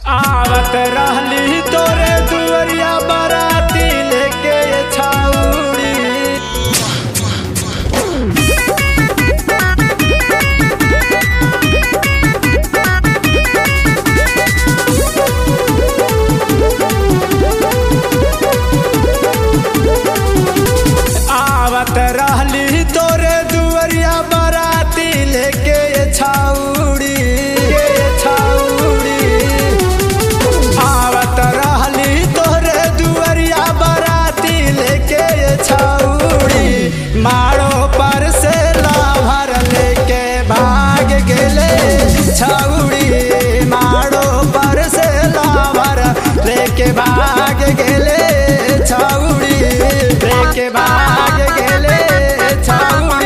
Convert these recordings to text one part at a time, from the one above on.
आवत रहली तोरे दुवरिया बराती लेके छाउड़ी आवत रहली तोरे दुवरिया बराती लेके छाउड़ी के छाउड़ी आवत रहली तोरे दुवरिया बराती लेके छाउड़ी मारो पर से लाभर लेके भाग गेले छाउड़ी मारो पर से लाभर लेके भाग गेले छाउड़ी लेके भाग गेले छाउड़ी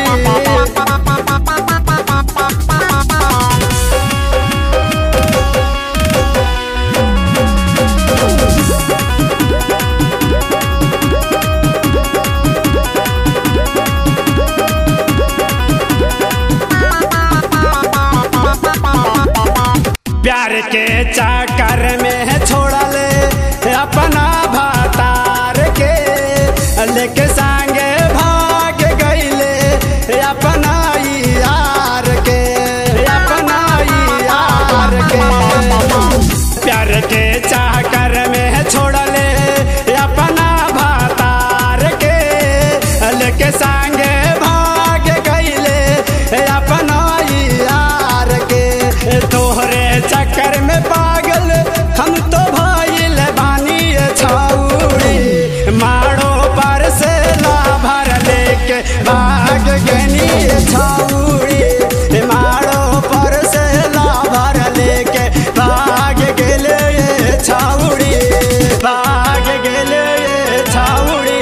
प्यार के चक्कर में छोड़ले अपना भातार के लेके संगे भाग गईले अपना यार के अपना यार के प्यार के चक्कर में छोड़ले अपना भातार के लेके संगे भाग गईले अपना यार के तोहरे चक्कर में पागल हम तो भाईल बानी छाउड़ी मारो पर से लाभर लेके भाग गनी छाउड़ी मारो पर से लाभर लेके भाग गेले छाउड़ी भाग गेले छाउड़ी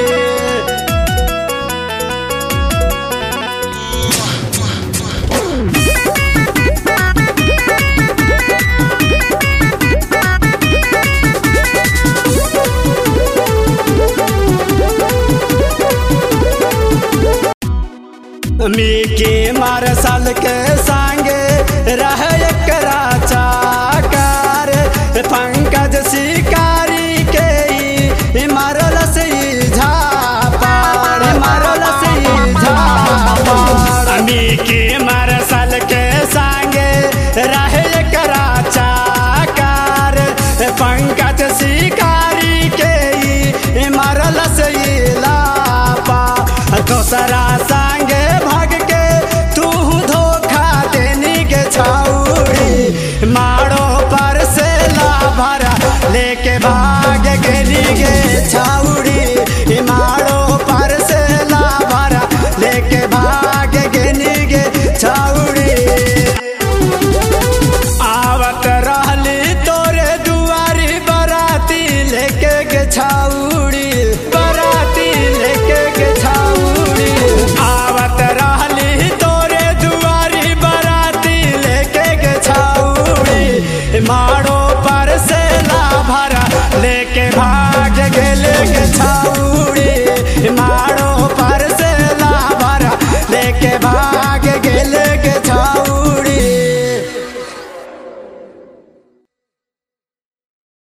मी के मारसल के